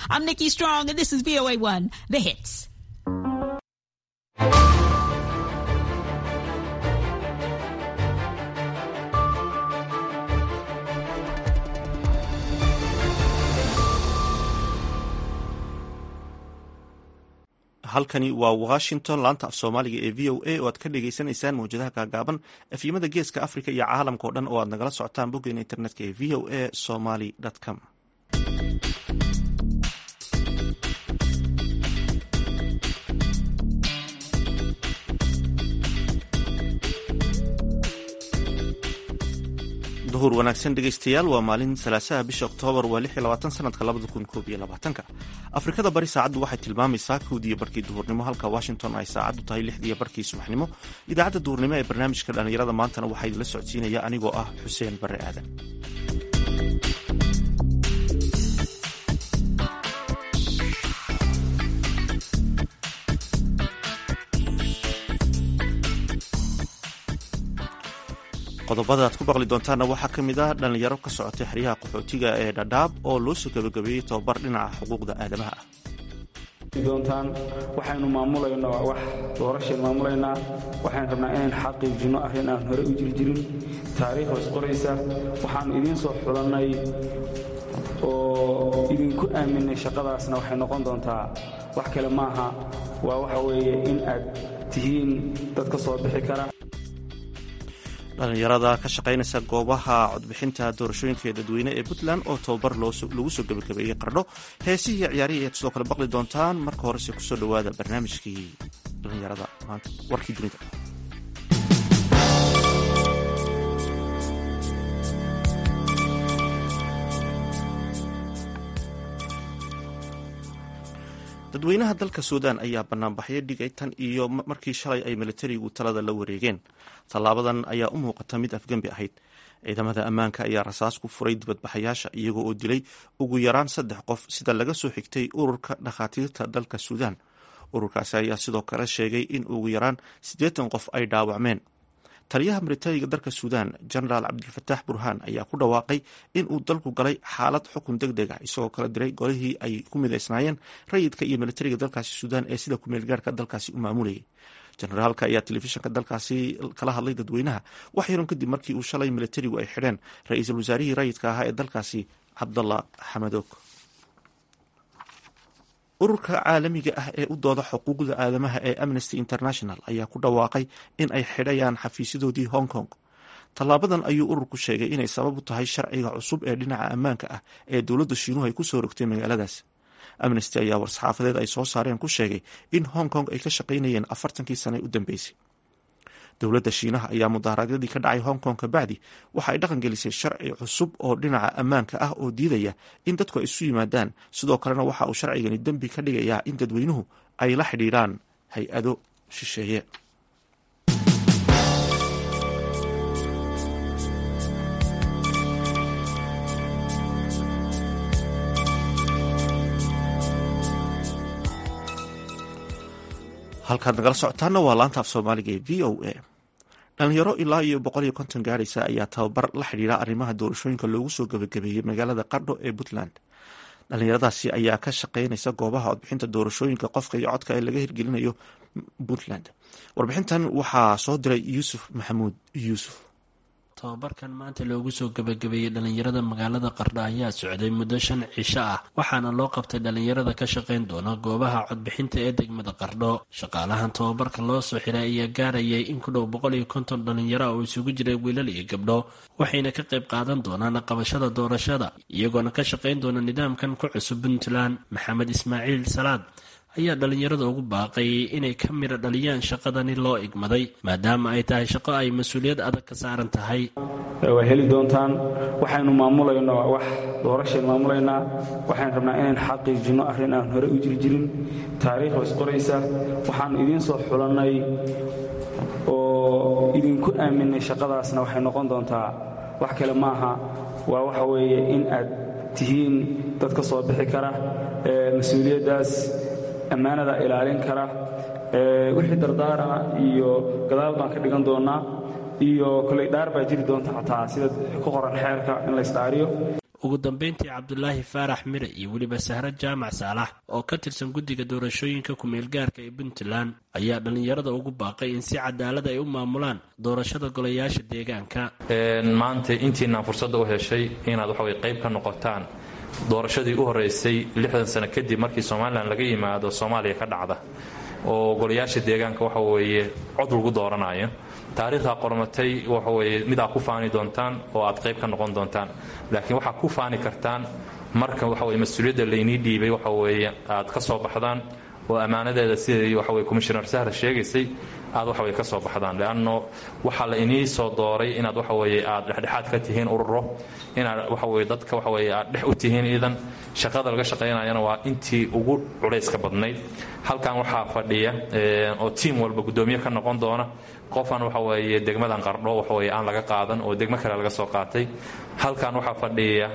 I'm Nikki Strong, and this is VOA1, The Hits. halkani waa washington laanta af soomaaliga ee v o a oo aad ka dhagaysanaysaan mawjadaha gaagaaban efyimada geeska africa iyo caalamka o dhan oo aad nagala socotaan boggeena internetka ee v o a somaly com duhur wanaagsan dhegeystayaal waa maalin salaasaha bisha oktoobar waa lix iyo labaatan sanadka labada kun koob iyo labaatanka afrikada bari saacaddu waxay tilmaamaysaa kowdiiyo barkii duhurnimo halka washington ay saacaddu tahay lixdiiyo barkii subaxnimo idaacadda duhurnimo ee barnaamijka dhallinyarada maantana waxaa idinla socodsiinaya anigoo ah xuseen bare aadan qodobada aad ku baqli doontaanna waxaa ka mid ah dhallinyaro ka socotay xeryaha qaxootiga ee dhadhaab oo loo soo gabagabeeyey tobabar dhinaca xuquuqda aadamaha ah doontaan waxaynu maamulaynaa wax doorashaynu maamulaynaa waxaynu rabnaa inayn xaqiijinno arrin aan hore u jirjirin taariikh was qoraysa waxaannu idiin soo xulannay oo idinku aaminay shaqadaasna waxay noqon doontaa wax kale maaha waa waxa weeye in aad tihiin dad ka soo bixi kara dhallinyarada ka shaqaynaysa goobaha codbixinta doorashooyinka dadweyne ee puntland oo tobabar lagu soo gebagabeeyey qardho heesihii iyo ciyaarihii ayaad sidoo kale baqli doontaan marka horese kusoo dhowaada barnaamijkii dhallinyarada maanta warkii dunida dadweynaha dalka suudaan ayaa banaanbaxyo dhigay tan iyo markii shalay ay militarigu talada la wareegeen tallaabadan ayaa u muuqata mid afgembi ahayd ciidamada ammaanka ayaa rasaas ku furay dibadbaxayaasha iyagoo oo dilay ugu yaraan saddex qof sida laga soo xigtay ururka dhakhaatiirta dalka suudaan ururkaasi ayaa sidoo kale sheegay in ugu yaraan siddeetan qof ay dhaawacmeen taliyaha militariga dalka suudaan genaraal cabdilfataax burhaan ayaa ku dhawaaqay in uu dalku galay xaalad xukun deg deg ah isagoo kala diray golihii ay ku midaysnaayeen rayidka iyo militariga dalkaasi suudaan ee sida kumeelgaarka dalkaasi u maamulayay generaalka ayaa telefishinka dalkaasi kala hadlay dadweynaha wax yaron kadib markii uu shalay militarigu ay xidheen ra-iisul wasaarihii rayidka ahaa ee dalkaasi cabdallah xamadoog ururka caalamiga ah ee u dooda xuquuqda aadamaha ee amnesty international ayaa ku dhawaaqay in ay xidhayaan xafiisyadoodii hong kong tallaabadan ayuu ururku sheegay inay sabab u tahay sharciga cusub ee dhinaca ammaanka ah ee dowladda shiinuhu ay ku soo rogtay magaaladaas amnesty ayaa war-saxaafadeed ay soo saareen ku sheegay in hong kong ay ka shaqaynayeen afartankii sane u dambeysay dowladda shiinaha ayaa mudaharaadyadii ka dhacay hong kong kabacdi waxa ay dhaqan gelisay sharci cusub oo dhinaca ammaanka ah oo diidaya in dadku ay isu yimaadaan sidoo kalena waxa uu sharcigani dembi ka dhigayaa in dadweynuhu ay la xidhiidhaan hay-ado shisheeye halkaad nagala socotaana waa laanta af soomaaliga ee v o a dhalinyaro ilaa iyo boqol iyo konton gaaraysa ayaa tababar la xidhiira arrimaha doorashooyinka loogu soo gebagabeeyey magaalada qardho ee puntland dhalinyaradaasi ayaa ka shaqeynaysa goobaha codbixinta doorashooyinka qofka iyo codka ee laga hirgelinayo puntland warbixintan waxaa soo diray yuusuf maxamuud yuusuf tobabarkan maanta loogu soo gebagabeeyey dhallinyarada magaalada qardho ayaa socday muddo shan cisho ah waxaana loo qabtay dhallinyarada ka shaqayn doona goobaha codbixinta ee degmada qardho shaqaalahan tobabarka loo soo xiray ayaa gaarayay in ku dhow boqol iyo konton dhallinyaro oo isugu jiray wiilal iyo gabdho waxayna ka qayb qaadan doonaan qabashada doorashada iyagoona ka shaqayn doona nidaamkan ku cusub puntland maxamed ismaaciil salaad ayaa dhallinyarada ugu baaqay inay ka midha dhaliyaan shaqadani loo igmaday maadaama ay tahay shaqo ay mas-uuliyad adag ka saaran tahay waa heli doontaan waxaynu maamulaynaa wax doorashaynu maamulaynaa waxaynu rabnaa inayn xaqiijinno arrin aan hore u jirjirin taariikh was qoraysa waxaannu idiin soo xulannay oo idinku aaminay shaqadaasna waxay noqon doontaa wax kale maaha waa waxa weeye in aad tihiin dad ka soo bixi kara mas-uuliyaddaas ammaanada ilaalin kara wixii dardaarana iyo gadaal baan ka dhigan doonnaa iyo koley dhaar baa jiri doonta xataa sida ku qoran xeerka in laysdhaariyo ugu dambeyntii cabdulaahi faarax mire iyo weliba sahre jaamac saalax oo ka tirsan guddiga doorashooyinka ku-meelgaarka ee puntland ayaa dhallinyarada ugu baaqay in si cadaalad ay u maamulaan doorashada golayaasha deegaanka maanta intiinaan fursadda u heshay inaad waxaway qayb ka noqotaan doorashadii u horeysay lixdan sano kadib markii somalilan laga yimaado soomaaliya ka dhacda oo golayaasha deegaanka waxa weeye cod lagu dooranayo taariikhdaa qormatay waxaweye mid aad ku faani doontaan oo aad qayb ka noqon doontaan laakiin waxaad ku faani kartaan marka waxaweye mas-uuliyadda laynii dhiibay waxaweeye aad ka soo baxdaan oo ammaanadeeda sidai waxaweye commishoner sahra sheegaysay aad waxaweye ka soo baxdaan leanno waxaa la inii soo dooray inaad waxaweye aad dhexdhexaad ka tihiin ururo inaad waxaweye dadka waxaweye aad dhex u tihiin iidan shaqada laga shaqaynayana waa intii ugu culayska badnayd halkan waxaa fadhiya oo tiim walba guddoomiye ka noqon doona qofan waxaweeye degmadan qardho waxaweye aan laga qaadan oo degmo kale laga soo qaatay halkan waxaa fadhiya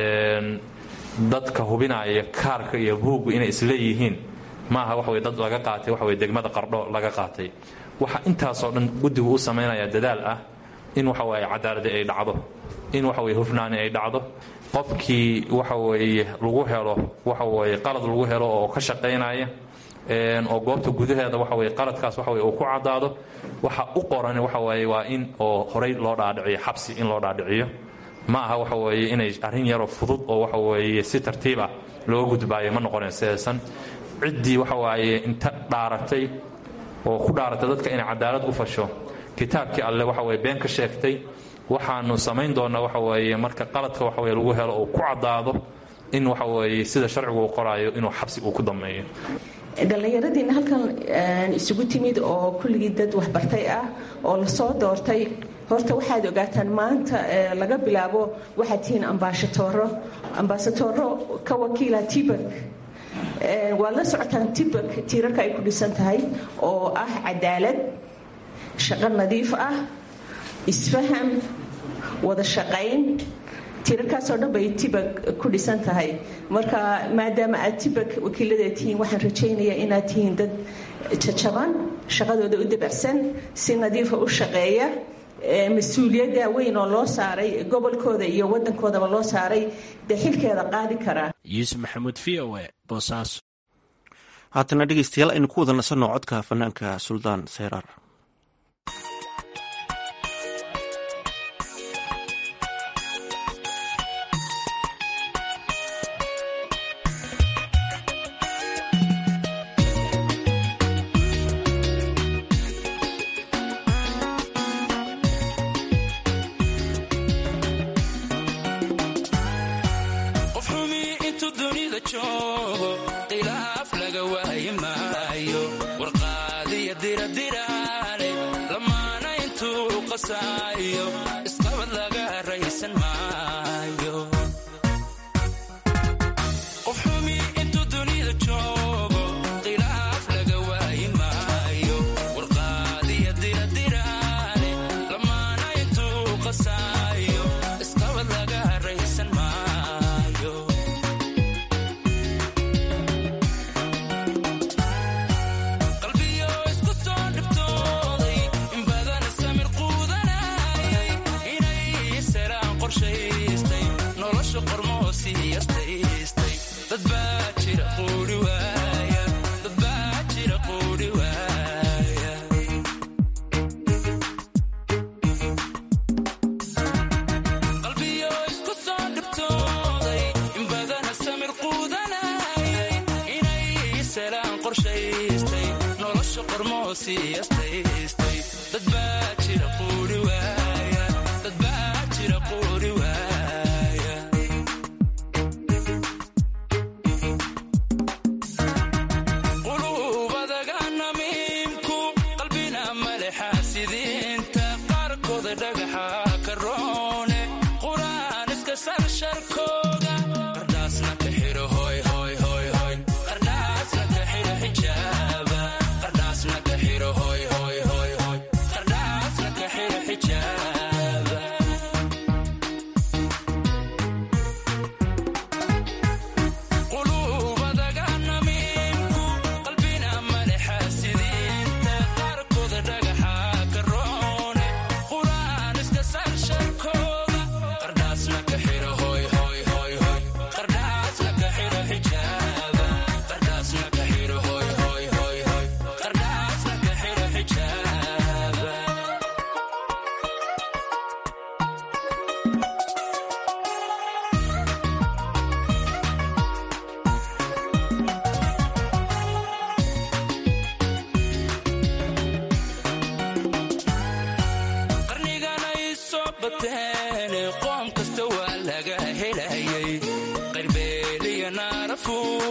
dadka hubinaya kaarka iyo buuggu inay isleeyihiin maaha waxaweye dad laga qaatay waxaweye degmada qardho laga qaatay waxa intaasoo dhan guddigu u samaynaya dadaal ah in waxaweye cadaaladi ay dhacdo in waxaweye hufnaani ay dhacdo qofkii waxaweeye lagu helo waxaweye qalad lagu helo oo ka shaqaynaya oo goobta gudaheeda waxaweye qaladkaas waxaweye uu ku caddaado waxa u qoran waxaweye waa in oo horey loo dhaadhiciyo xabsi in loo dhaadhiciyo ma aha waxaweeye inay arrin yaroo fudud oo waxaweeye si tartiib ah looga gudbaayo ma noqonayn sideesan ciddii waxawaaye inta dhaaratay oo ku dhaaratay dadka inay cadaalad u fasho kitaabkii alle waxaweye been ka sheegtay waxaanu samayn doonnaa waxaweeye marka qaladka waxaweye lagu helo uu ku caddaado in waxaweeye sida sharcigu uu qoraayo inuu xabsi uu ku dammeeyo dhallinyaradiina halkan isugu timid oo kulligii dad waxbartay ah oo lasoo doortay horta waxaad ogaataan maanta laga bilaabo waxaad tihiin ambaashatoro ambaasatoro ka wakiila tibak waad la socotaan tibak tiirarka ay ku dhisan tahay oo ah cadaalad shaqo nadiif ah isfaham wada shaqayn tiirarkaasoo dhan bay tibak ku dhisan tahay marka maadaama aad tibak wakiiladeed tihiin waxaan rajaynayaa inaad tihiin dad jajaban shaqadooda u dabacsan si nadiifa u shaqeeya mas-uuliyadda weyn oo loo saaray gobolkooda iyo wadankoodaba loo saaray dee xilkeeda qaadi karaa yuusuf maxamuud v o e boosaaso haatana dhegeystayaal aynu ku wada nasanno codka fanaanka suldaan seyraar Yeah.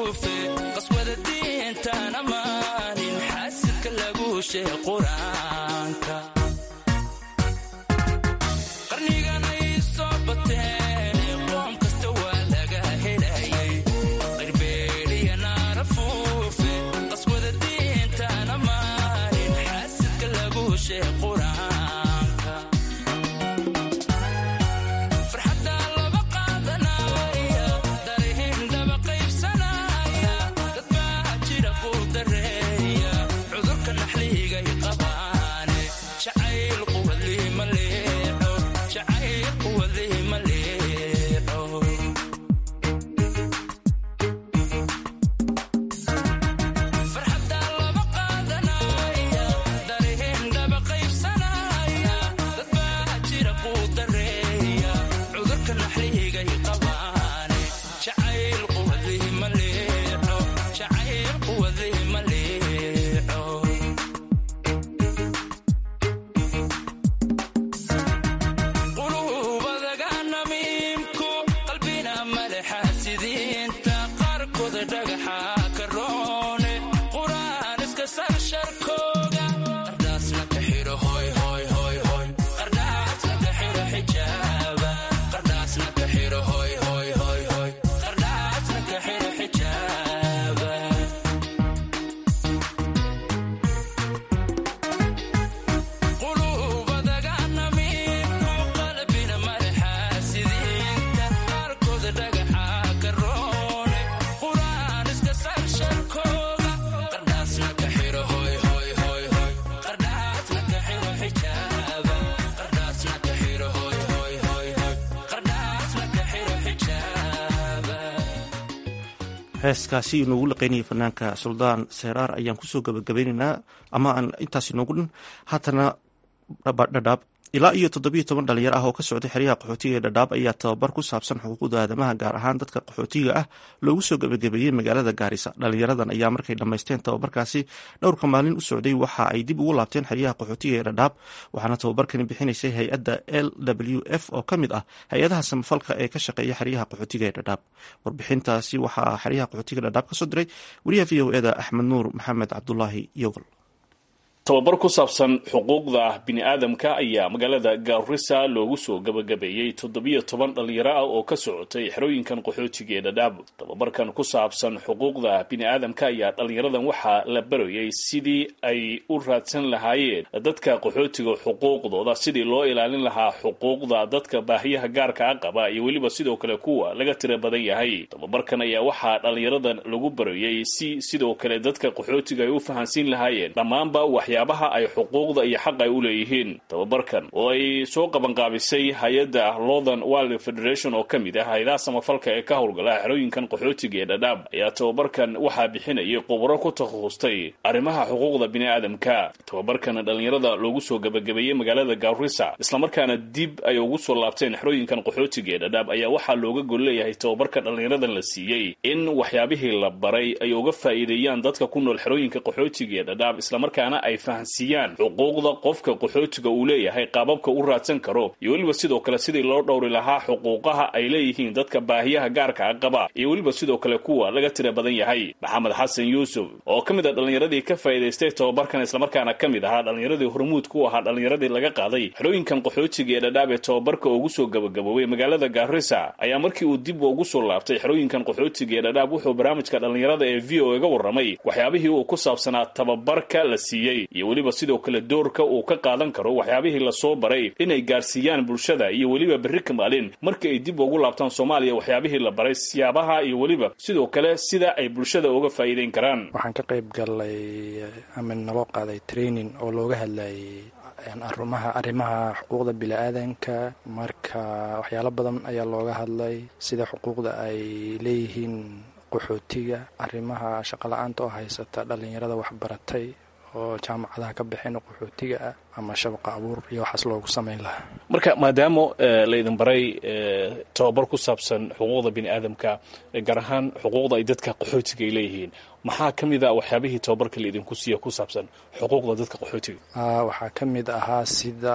afuufe qaswada diintaan ammaanin xaasidka lagu sheeg qur-aanka qarnigan ay soo bateen qoom kasta waa laga helayay qirbeeliya naar afuufe qaswada diintaan ammaanin xaasidka lagu sheeg qur-aanka farxadda laba qaadanaya darihin dhaba qaybsanaya dad baa jira ku dareeya cudurka naxliigay qabaane jacayl quwadlii ma leexo jacayl quwadlii ma leexo farxadda laba qaadanaya darihin dhaba qaybsanaya dad baa jira ku dareeya cudurka naxliigay qabaane jacayl quwadlii ma leexo jacayl quwadlii ma leexo qulubadaga namiimku qalbina maleexaasidiinta qaarkooda dhagaxa ka roone quraan iska sar sharkooga qardhaasna ka xidho hoy hoy hoy hoy qardhaasna ka xidho xijaaba qardhaasna ka xidho hoy hoy hoy hoy qardhaasna ka xidho xijaaba qulubadaga namiimku qalbina maleexaasidiinta qaarkooda dhagaxa ka roone quraan iska sar sharkooga qardhaasna ka xidho hoy hoy hoy hoy qardhaasna ka xidho xijaaba qardhaasna ka xidho hoy hoy hoy hoy qardhaasna ka xidho xijaaba heeskaasi inoogu laqeynayay fanaanka suldaan seeraar ayaan kusoo gabagabaynaynaa ama aan intaas inoogu dhan haatana dhadhaab ilaa iyo toddobiyo toban dhalinyaro ah oo ka socday xeryaha qaxootiga ee dhadhaab ayaa tababar ku saabsan xuquuqda aadamaha gaar ahaan dadka qaxootiga ah loogu soo gabagabeeyey magaalada gaarisa dhalinyaradan ayaa markay dhammaysteen tababarkaasi dhowrka maalin u socday waxa ay dib ugu laabteen xeryaha qaxootiga ee dhadhaab waxaana tababarkani bixinaysay hay-adda l w f oo ka mid ah hay-adaha samafalka ee ka shaqeeya xeryaha qaxootiga ee dhadhaab warbixintaasi waxaa xeryaha qaxootiga dhadhaab kasoo diray wariyaha v o eda axmed nuur maxamed cabdulaahi yogol tababar ku saabsan xuquuqda bini-aadamka ayaa magaalada gaarisa loogu soo gabagabeeyey toddobiyo toban dhalinyaro ah oo ka socotay xerooyinkan qaxootiga ee dhadhaab tababarkan ku saabsan xuquuqda bini-aadamka ayaa dhalinyaradan waxaa la barayay sidii ay u raadsan lahaayeen dadka qaxootiga xuquuqdooda sidii loo ilaalin lahaa xuquuqda dadka baahiyaha gaarka a qaba iyo weliba sidoo kale kuwa laga tira badan yahay tababarkan ayaa waxaa dhalinyaradan lagu barayay si sidoo kale dadka qaxootiga ay u fahansiin lahaayeen dhammaanba waxyaabaha ay xuquuqda iyo xaq ay u leeyihiin tababarkan oo ay soo qabanqaabisay hay-adda northern wild federation oo ka mid ah hay-adaha samafalka ee ka howlgala xerooyinkan qaxootiga ee dhadhaab ayaa tababarkan waxaa bixinayay khubaro ku takhasustay arrimaha xuquuqda bini-aadamka tababarkan dhalinyarada loogu soo gabagabeeyey magaalada gaarisa islamarkaana dib ay ugu soo laabteen xerooyinkan qaxootiga ee dhadhaab ayaa waxaa looga gol leeyahay tababarka dhalinyaradan la siiyey in waxyaabihii la baray ay uga faa'iideeyaan dadka ku nool xerooyinka qaxootiga ee dhadhaab islamarkaana ay fahansiiyaan xuquuqda qofka qaxootiga uu leeyahay qaababka u raadsan karo iyo weliba sidoo kale sidii loo dhowri lahaa xuquuqaha ay leeyihiin dadka baahiyaha gaarka a qaba iyo weliba sidoo kale kuwa laga tira badan yahay maxamed xasan yuusuf oo ka mid a dhallinyaradii ka faa'iidaystay tababarkan islamarkaana ka mid ahaa dhallinyaradii hormuud ku ahaa dhallinyaradii laga qaaday xerooyinkan qaxootiga ee dhadhaab ee tababarka ugu soo gabagaboobay magaalada gaarisa ayaa markii uu dib ugu soo laabtay xerooyinkan qaxootiga ee dhadhaab wuxuu barnaamijka dhallinyarada ee v o ga warramay waxyaabihii uu ku saabsanaa tababarka la siiyey iyo weliba sidoo kale doorka uu ka qaadan karo waxyaabihii lasoo baray inay gaarsiiyaan bulshada iyo weliba berri ka maalin marka ay dib ugu laabtaan soomaaliya waxyaabihii la baray siyaabaha iyo weliba sidoo kale sida ay bulshada uga faa'iideyn karaan waxaan ka qayb galay ama naloo qaaday training oo looga hadlayay arumaha arrimaha xuquuqda bili-aadanka marka waxyaalo badan ayaa looga hadlay sida xuquuqda ay leeyihiin qaxootiga arrimaha shaqo la-aanta oo haysata dhallinyarada waxbaratay oo jaamacadaha ka baxeen qaxootiga ah ama shabaqa abuur iyo waxaas loogu samayn lahaa marka maadaama laydin baray tababar ku saabsan xuquuqda bini aadamka gaar ahaan xuquuqda ay dadka qaxootiga ay leeyihiin maxaa ka mid a waxyaabihii tababarka laydinku siiya ku saabsan xuquuqda dadka qaxootiga waxaa ka mid ahaa sida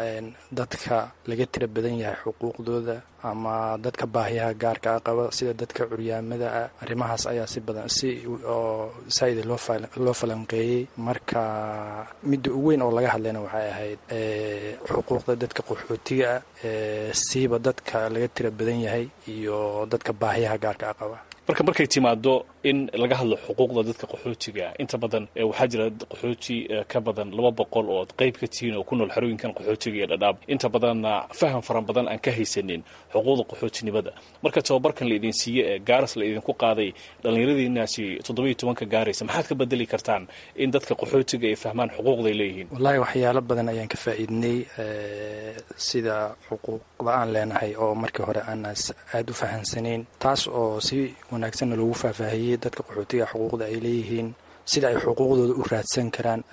dadka laga tira badan yahay xuquuqdooda ama dadka baahiyaha gaarka a qaba sida dadka curyaamada ah arrimahaas ayaa si badan si oo saa-ida loo falanqeeyey marka midda ugu weyn oo laga hadlayna waxay ahayd xuquuqda dadka qaxootiga ah siiba dadka laga tira badan yahay iyo dadka baahiyaha gaarka a qaba marka markay timaado in laga hadlo xuquuqda dadka qaxootiga inta badan waxaa jira qaxooti ka badan laba boqol oo qayb ka tihiin oo ku nool xerooyinkan qaxootiga ee dhadhaab inta badanna faham faran badan aan ka haysanin xuquuqda qaxootinimada marka tababarkan laydin siiye ee gaaras laydinku qaaday dhallinyaradiinaasi toddobiyo tobanka gaaraysa maxaad ka bedeli kartaan in dadka qaxootiga ay fahmaan xuquuqday leeyihiin wallaahi waxyaalo badan ayaan ka faa'iidnay sida xuquuqda aan leenahay oo markii hore aan aada u fahamsanayn taas oo si wanaagsanna loogu faahfaahiyey dadka qaxootiga xuquuqda ay leeyihiin sida ay xuquuqdooda u raadsan karaan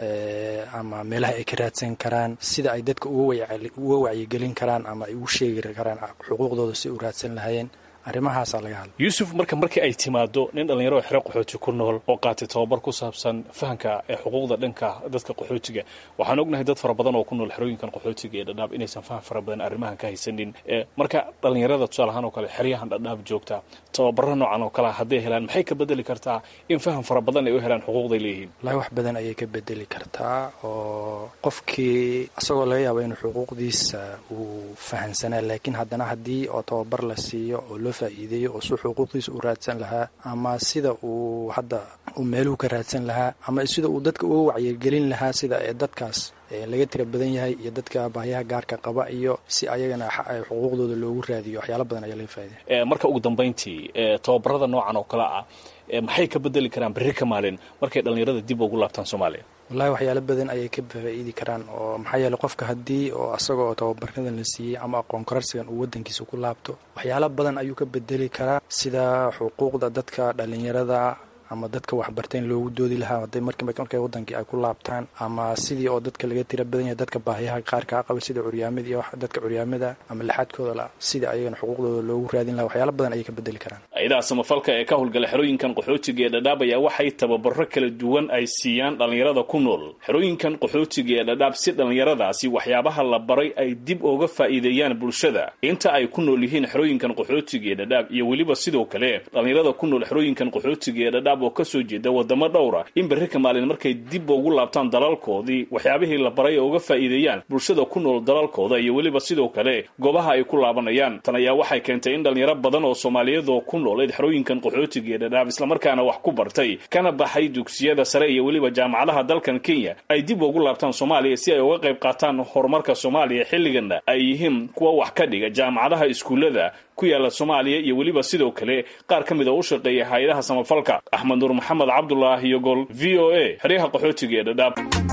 ama meelaha ay ka raadsan karaan sida ay dadka uga wacyigelin karaan ama ay ugu sheegi karaan xuquuqdooda si u raadsan lahayeen arrimahaasaa laga hadla yuusuf marka markii ay timaado nin dhallinyaro xero qaxooti ku nool oo qaatay tababar ku saabsan fahamka ee xuquuqda dhanka dadka qaxootiga waxaan ognahay dad fara badan oo ku nool xerooyinkan qaxootiga ee dhadhaab inaysan faham fara badan arrimahan ka haysanin marka dhallinyarada tusaale ahaan oo kale xeryahan dhadhaab joogta tababaro noocan oo kalea hadday helaan maxay ka bedeli kartaa in faham fara badan ay u helaan xuquuqday leeyihiin wallahi wax badan ayay ka bedeli kartaa oo qofkii isagoo laga yaabo inuu xuquuqdiisa uu fahamsanaa laakiin haddana haddii oo tababar la siiyo oo loo faa'iideeyo oo si xuquuqdiisa u raadsan lahaa ama sida uu hadda uu meeluhu ka raadsan lahaa ama sida uu dadka uga wacyigelin lahaa sida ee dadkaas laga tira badan yahay iyo dadka baahiyaha gaarka qaba iyo si ayagana xuquuqdooda loogu raadiyo waxyaalo badan ayaa laga faa'iidaya marka ugu dambayntii tababarada noocan oo kale ah maxay ka bedeli karaan berri ka maalin markay dhallinyarada dib ugu laabtaan soomaaliya wallahi waxyaalo badan ayay ka faa'iidi karaan oo maxaa yeeley qofka haddii oo asagoo tababaradan la siiyey ama aqoon korarsigan uu waddankiisa ku laabto waxyaalo badan ayuu ka bedeli karaa sida xuquuqda dadka dhallinyarada ama dadka waxbarteen loogu doodi lahaa haday markay wadankii ay ku laabtaan ama sidii oo dadka laga tira badan yahay dadka baahiyaha qaarkaa qaba sida curyaamada iyo dadka curyaamada ama laxadkooda la sidii ayagana xuquuqdooda loogu raadin lahaa waxyaalo badan ayay ka bedeli karaan hay-adaha samafalka ee ka howlgala xerooyinkan qaxootiga ee dhadhaab ayaa waxay tababaro kala duwan ay siiyaan dhallinyarada ku nool xerooyinkan qaxootiga ee dhadhaab si dhallinyaradaasi waxyaabaha la baray ay dib uga faa'iideeyaan bulshada inta ay ku nool yihiin xerooyinkan qaxootiga ee dhadhaab iyo weliba sidoo kale dhallinyarada ku nool xerooyinkan qaxootiga ee dhadhaab oo kasoo jeeda wadamo dhowra in berri ka maalin markay dib ugu laabtaan dalalkoodii waxyaabihii la baray oo uga faa'iideeyaan bulshada ku nool dalalkooda iyo weliba sidoo kale goobaha ay ku laabanayaan tan ayaa waxay keentay in dhalinyaro badan oo soomaaliyeed oo ku nooleed xerooyinkan qaxootiga ee dhadhaab islamarkaana wax ku bartay kana baxay dugsiyada sare iyo weliba jaamacadaha dalkan kenya ay dib ugu laabtaan soomaaliya si ay uga qayb qaataan horumarka soomaaliya xilligana ay yihiin kuwa wax ka dhiga jaamacadaha iskuullada ku yaala soomaaliya iyo weliba sidoo kale qaar ka mid oo u shaqeeya hay-adaha samafalka axmed nuur maxamed cabdulaahi yogol v o a xeryaha qaxootiga ee dhadhaab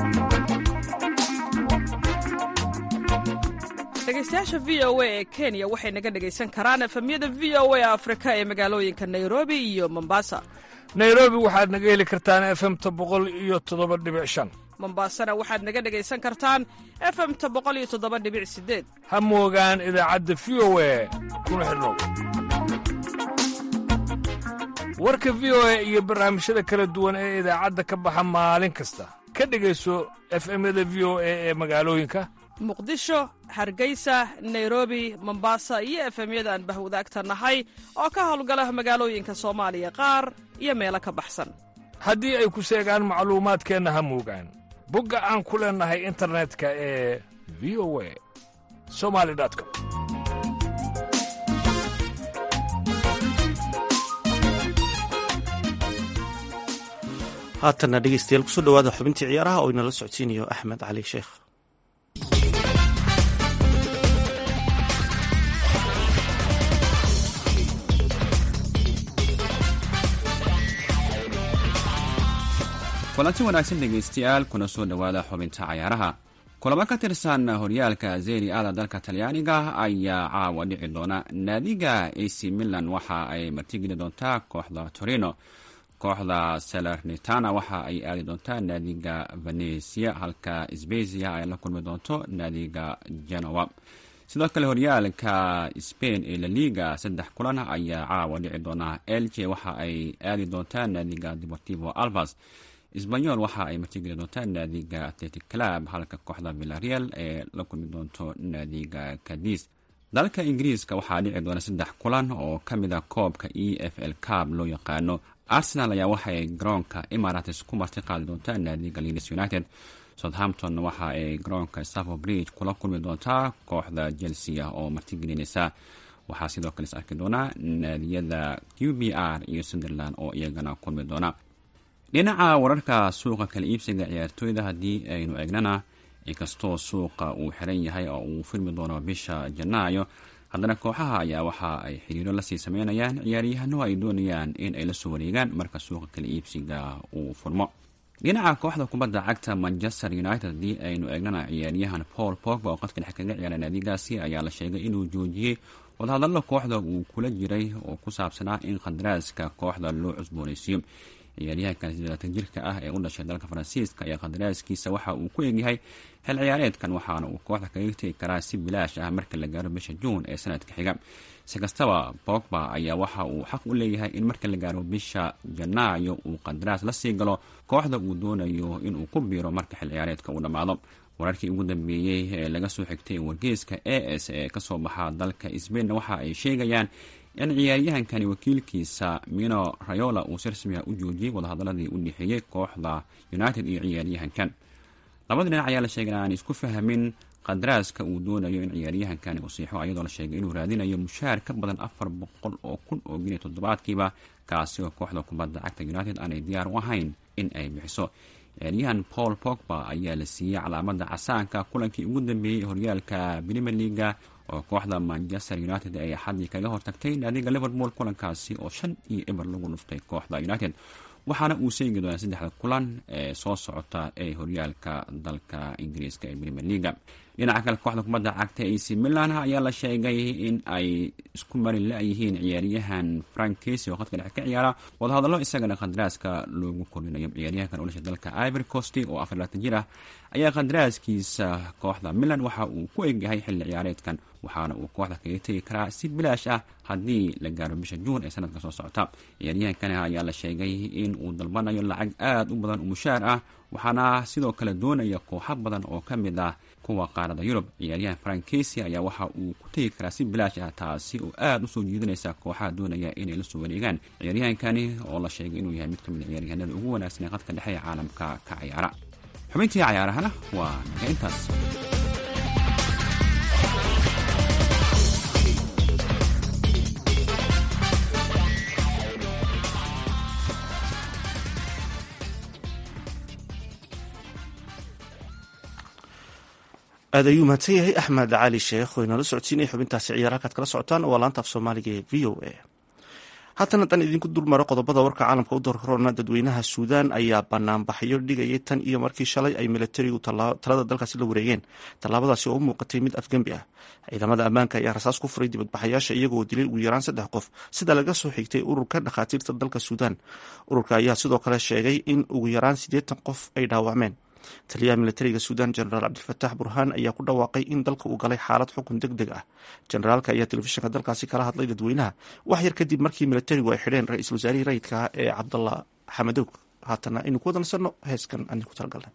dhegeystayaasha v o a ee kenya waxay naga dhegaysan karaan efemyada v o a afrika ee magaalooyinka nairobi iyo mombasa nairobi waxaad naga heli kartaan efemta boqol iyo toddoba dhibic shan mombasana waxaad naga dhegaysan kartaan efemta boqol iyo toddoba dhibic sideed ha moogaan idaacadda v o a kuna xidhnow warka v o a iyo barnaamijyada kala duwan ee idaacadda ka baxa maalin kasta ka dhegayso efemyada v o a ee magaalooyinka muqdisho hargeysa nairobi mombasa iyo efemyada aan bahwadaagta nahay oo ka howlgala magaalooyinka soomaaliya qaar iyo meelo ka baxsan haddii ay ku seegaan macluumaadkeenna ha moogaan bogga aan ku leennahay internetka ee v o a somali com haatanna dhegeystayaal kusoo dhowaada xubintii ciyaaraha oo inala socodsiinayo axmed cali sheekh kulanti wanaagsan dhegaystayaal kuna soo dhowaada xubinta cayaaraha kulamo ka tirsan horyaalka zeri ada dalka talyaaniga ayaa caawa dhici doona naadiga ac milan waxa ay martigeli doontaa kooxda torino kooxda salernitana waxa ay aadi doontaa naadiga venesia halka sbezia ay la kulmi doonto naadiga genoa sidoo kale horyaalka spain ee laliga saddex kulan ayaa caawa dhici doona elje waxa ay aadi doontaa naadiga deportivo alvas sbanyol waxa ay martigeli doontaa naadiga atletic club halka kooxda villareal ee la kulmi doonto naadiga cadis dalka ingiriiska waxaa dhici doona saddex kulan oo ka mid a koobka e f l cab loo yaqaano arsenal ayaa waxaay garoonka emarates ku marti qaadi doontaa naadiga leeds united southampton waxa ay garoonka staffo bridge kula kulmi doontaa kooxda chelsea oo martigelinaysa waxaa sidoo kale is arki doonaa naadiyada q b r iyo sunderland oo iyagana kulmi doona dhinaca wararka suuqa kala iibsiga ciyaartooyda haddii aynu eegnana inkastoo suuqa uu xiran yahay oo uu furmi doono bisha janaayo haddana kooxaha ayaa waxa ay xiriiro lasii sameynayaan ciyaaryahano ay doonayaan in ay lasoo wareegaan marka suuqa kala iibsiga uu furmo dhinaca kooxda kubadda cagta manchester united haddii aynu eegnana ciyaaryahan paul pogba oo qadka dhex kaga ciyaara naadigaasi ayaa la sheegay inuu joojiyey wadahadallo kooxda uu kula jiray oo ku saabsanaa in khandaraaska kooxda loo cusboonaysiiyo ciyaaryahankan sideelaatan jirka ah ee u dhashay dalka faransiiska ayaa khandaraaskiisa waxa uu ku egyahay xil ciyaareedkan waxaana uu kooxda kaga tegi karaa si bilaash ah marka la gaaro bisha juun ee sanadka xiga si kastaba bogba ayaa waxa uu xaq u leeyahay in marka la gaaro bisha janaayo uu qandaraas la sii galo kooxda uu doonayo inuu ku biiro marka xil ciyaareedka uu dhammaado wararkii ugu dambeeyey ee laga soo xigtay wargeyska a s ee kasoo baxa dalka sbainna waxa ay sheegayaan in ciyaaryahankani wakiilkiisa mino rayola uu si rasmiga u joojiyey wadahadaladii u dhexeeyey kooxda united iyo ciyaaryahankan labada dhinac ayaa la sheegay in aan isku fahamin qadaraaska uu doonayo in ciyaaryahankani uu siixo ayadoo la sheegay inuu raadinayo mushaar ka badan afar boqol oo kun oo geniya toddobaadkiiba kaasi oo kooxda kubadda cagta united aanay diyaar u ahayn in ay bixiso ciyaaryahan paul pogba ayaa la siiyey calaamada casaanka kulankii ugu dambeeyey ee horyaalka premier leaga oo kooxda manchester united ay axadii kaga hortagtay naadiga liverpool kulankaasi oo shan iyo eber lagu dhuftay kooxda united waxaana uu seegi doonaa saddexda kulan ee soo socota ee horyaalka dalka ingiriiska ee premier leaga dhinaca kale kooxda kubadda cagta ac milan ayaa la sheegay in ay isku mari la-yihiin ciyaaryahan frank casey oo khadka dhexe ka ciyaara wadahadallo isagana khandaraaska loogu korinayo ciyaaryahankan u dhashay dalka ivory coast oo afar laatan jir ah ayaa khandaraaskiisa kooxda milan waxa uu ku egyahay xilli ciyaareedkan waxaana uu kooxda kaga tegi karaa si bilaash ah haddii la gaaro bisha juun ee sanadka soo socota ciyaaryahankani ayaa la sheegay in uu dalbanayo lacag aada u badan oo mushaar ah waxaana sidoo kale doonaya kooxo badan oo ka mid ah kuwa qaarada yurub ciyaaryahan frank casey ayaa waxa uu ku tegi karaa si bilaash ah taasi oo aada usoo jiidanaysa kooxaha doonaya inay la soo wareegaan ciyaaryahankani oo la sheegay inuu yahay mid ka mid a ciyaaryahanada ugu wanaagsan ee qadka dhexe ee caalamka ka ciyaara xubintii cayaarahana waa naga intaas aad ayuu mahadsan yahay axmed cali sheekh oo inala socodsiinaya xubintaasi ciyaar halkaad kala socotaan waa laanta af soomaaliga ee v o a haatan haddaan idinku dulmaro qodobada warka caalamka u doorkorona dadweynaha suudaan ayaa banaanbaxyo dhigayay tan iyo markii shalay ay milatarigu talada dalkaasi la wareegeen tallaabadaasi oo u muuqatay mid afgembi ah ciidamada ammaanka ayaa rasaas ku furay dibadbaxayaasha iyagoo dilay ugu yaraan saddex qof sida laga soo xigtay ururka dhakhaatiirta dalka suudaan ururka ayaa sidoo kale sheegay in ugu yaraan siddeetan qof ay dhaawacmeen taliyaha militariga suudan jenaraal cabdilfataax burhaan ayaa ku dhawaaqay in dalka uu galay xaalad xukun deg deg ah generaalka ayaa telefishinka dalkaasi kala hadlay dadweynaha wax yar kadib markii militarigu ay xidheen ra-iisul wasaarihii rayidka ah ee cabdallah xamadow haatana aynu ku wadansanno heeskan ani ku talagalnay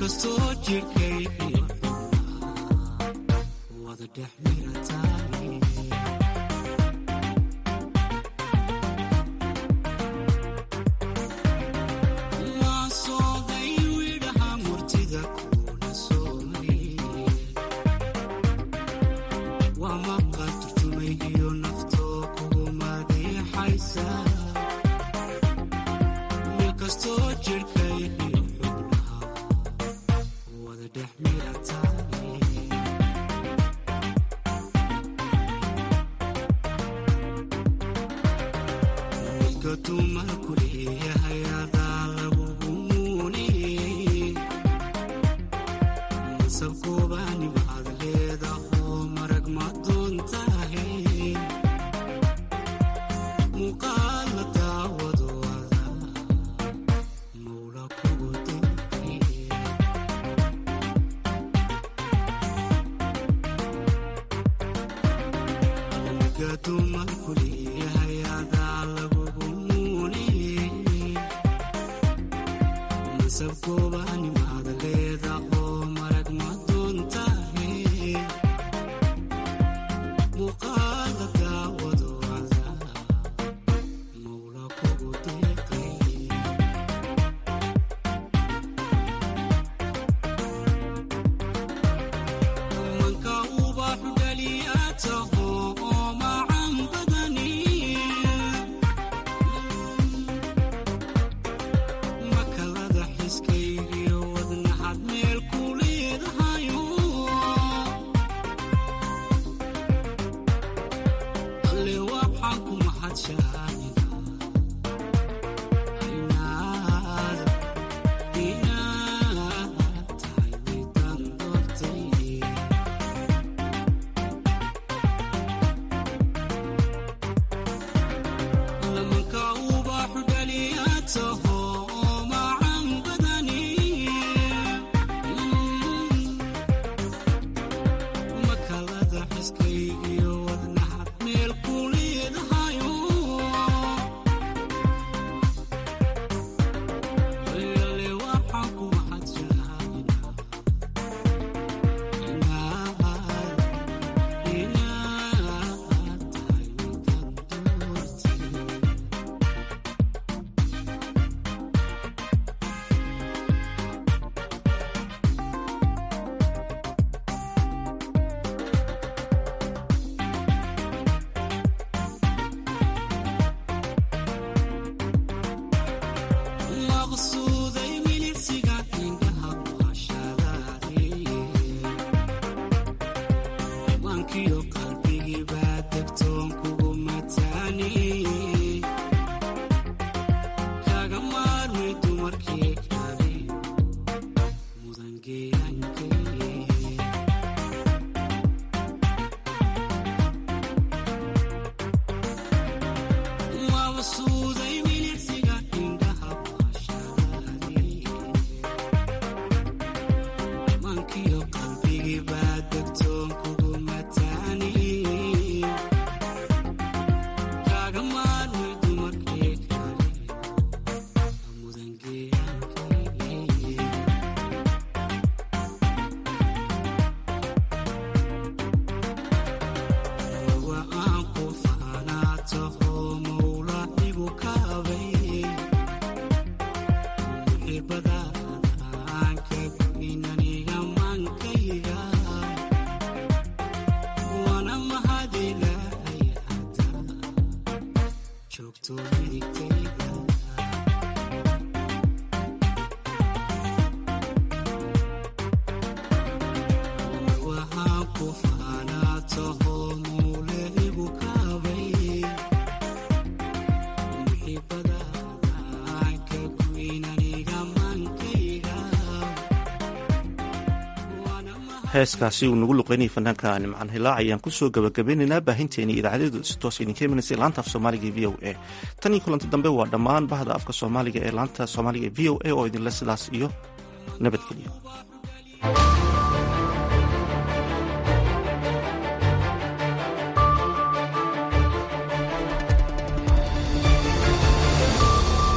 heeskaasi uu nagu luqeynayay fanaanka nimcaan hilaac ayaan kusoo gabagabeynaynaa baahinteeni idaacadeedu si toos idinka imanaysa laanta af soomaaliga v o a tan iyo kulanti dambe waa dhammaan bahda afka soomaaliga ee laanta soomaaliga v o a oo idinle sidaas iyo nabadgelyo